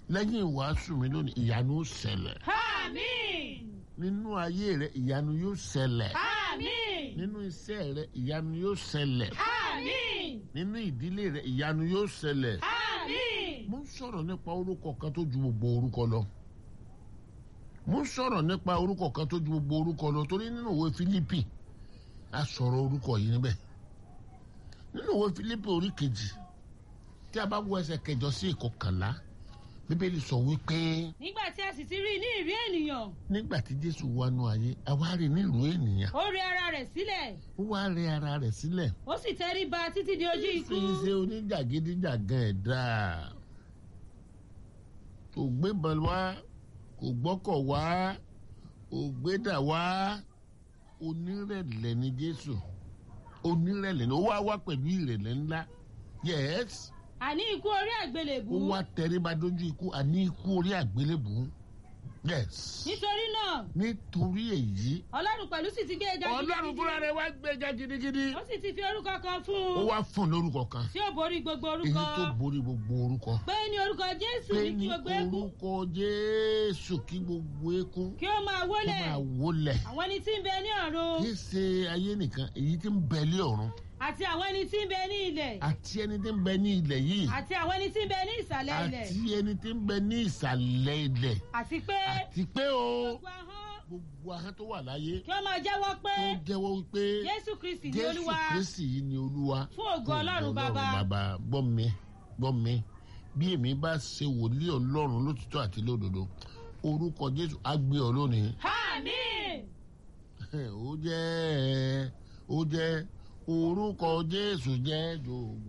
lẹ́yìn ìwàásù mi lónìí ìyanu ó ṣẹlẹ̀ Àmín. nínú ayé rẹ ìyanu yóò ṣẹlẹ̀ Àmín. nínú iṣẹ́ rẹ ìyanu yóò ṣẹlẹ̀ Àmín. nínú ìdílé rẹ ìyanu yóò ṣẹlẹ̀ Àmín. mo ń sọ̀rọ̀ nípa orúkọ kan tó ju gbogbo orúkọ lọ mo ń sọ̀rọ̀ nípa orúkọ kan tó ju gbogbo orúkọ lọ torí nínú ìwé Fílípì a sọ̀rọ̀ orúkọ yìí níbẹ̀ nínú ìwé Fílípì orí kejì tí a bá wo ẹsẹ̀ kẹjọ sí ìkọkànlá bíbélì sọ wípé Nígbà tí a sì ti rí i ní ìrí ènìyàn, nígbà tí Jésù wá nú ayé àwa rí nílùú ènìyàn ó rẹ ara rẹ̀ sílẹ̀, ó wá rẹ ara rẹ̀ sílẹ̀ ó sì tẹríba títí di ojú ikú. fi ṣe oníjàgídíjàgan ẹ̀dá kò gbébọn wá kò gbọ́kọ̀ wá kò gbédà wá onírẹ̀lẹ̀ ni Jésù onírẹ̀lẹ̀ ni ó wá wá pẹ̀lú ìrẹ̀lẹ̀ ńlá yes Àní ikú orí àgbélébù. ó wá tẹríba dójú ikú àní ikú orí àgbélébù yes Nítorí náà, nítorí èyí Ọlọ́run pẹ̀lú sì ti gbé e ga Ọlọ́run fúnra rẹ̀ wá gbéga gidigidi Ó sì ti fi orúkọ kan fún ó un wá fún un lórúkọ kan tí ó borí gbogbo èyí orúkọ. tó borí gbogbo orúkọ. Pé ní orúkọ Jésù pé ní kí ní gbogbo eékún orúkọ Jésù kí gbogbo eékún kí ó máa kó wólẹ̀. máa wólẹ̀ Àwọn ẹni tí ń bẹ ní ọ̀run kì í ṣe ayé nìkan èyí tí ń bẹ lé ọ̀run àti àwọn ẹni tí ń bẹ ní ilẹ̀ àti ẹni tí ń bẹ ní ilẹ̀ yìí àti àwọn ẹni tí ń bẹ ní ìsàlẹ̀ ilẹ̀ àti ẹni tí ń bẹ ní ìsàlẹ̀ ilẹ̀ àti pé àti pé o gbogbo ahọ́n gbogbo ahọ́n tó wà láyé kí ó máa jẹ́wọ́ pé tó jẹ́wọ́ wípé Jésù Kristi ni Jésù Olúwa Kristi yìí ni Olúwa fún ògo Ọlọ́run bàbá. bàbá gbọ́ mi gbọ́ mi bí èmi bá ṣe wòlíì Ọlọ́run lótìtọ́ àti lódodo orúkọ Jésù á gbé ọ lónìí Àmín. ó jẹ́ ó jẹ́ orúkọ Jésù jẹ́ jòògùn.